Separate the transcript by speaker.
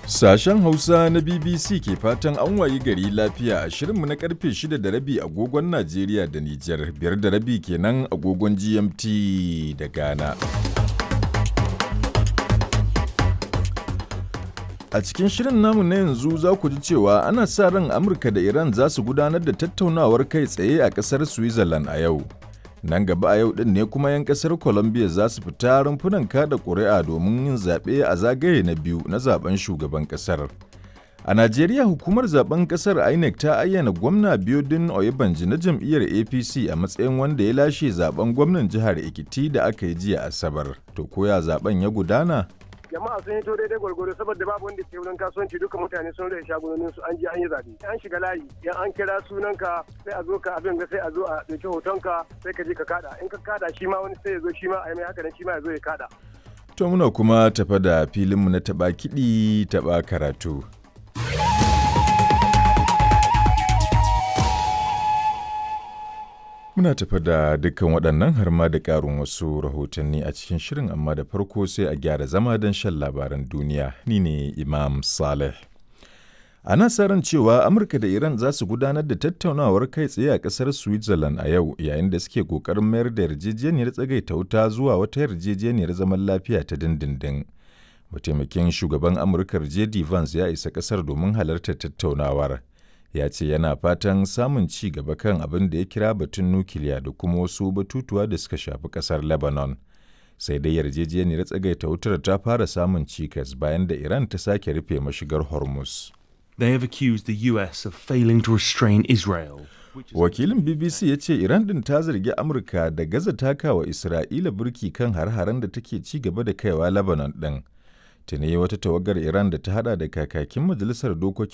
Speaker 1: Sashen Hausa na BBC ke fatan an wayi gari lafiya a shirinmu na karfe 6 da rabi agogon Najeriya da Nijar, biyar da rabi kenan agogon GMT da Ghana. A cikin shirin namu na yanzu za ku ji cewa ana sa ran Amurka da Iran za su gudanar da tattaunawar kai tsaye a ƙasar Switzerland a yau. Nan gaba a yau ɗin ne kuma 'yan ƙasar Colombia za su fita rumfunan kada ƙuri'a domin yin zaɓe a zagaye na biyu na zaben shugaban ƙasar. A Najeriya hukumar zaben ƙasar INEC ta ayyana gwamna Biodun Oyebanji na jam'iyyar APC a matsayin wanda ya lashe zaben gwamnan jihar Ekiti da aka yi jiya Asabar. To koya zaben ya gudana?
Speaker 2: jama'a sun hito daidai gwargwaro saboda babu wanda ke wurin kasuwanci duka mutane sun rage shagunonin su an je an yi zabe an shiga layi yan an kira sunanka sai a zo ka abin ga sai a zo a dauki hotonka sai ka je ka kada in ka kada shi ma wani sai ya zo shi ma a yi mai haka nan shi ma ya zo ya kada
Speaker 1: To muna kuma tafa da filinmu na taɓa kiɗi taɓa karatu. Muna tafa da dukkan waɗannan har ma da ƙarin wasu rahotanni a cikin shirin amma da farko sai a gyara zama don shan labaran duniya. Ni ne Imam Saleh. Ana sa ran cewa Amurka da Iran za su gudanar da tattaunawar kai tsaye a ƙasar Switzerland a yau yayin da suke ƙoƙarin mayar da yarjejeniyar tsagaita wuta zuwa wata yarjejeniyar zaman lafiya ta dindindin. Mataimakin shugaban Amurkar J.D. Vance ya isa ƙasar domin halartar tattaunawar. ya ce yana fatan samun ci gaba kan abin da ya kira batun nukiliya da kuma wasu batutuwa da suka shafi kasar lebanon sai dai yarjejeniyar tsagaita wutar ta fara samun cikas bayan da iran ta sake rufe mashigar hormuz
Speaker 3: They have accused the US of failing to restrain Israel.
Speaker 1: wakilin bbc ya ce iran din ta zargi amurka da gaza takawa isra'ila burki kan har-haren da take ci gaba da kaiwa lebanon din tuni wata tawagar iran da ta hada da kakakin majalisar dokokin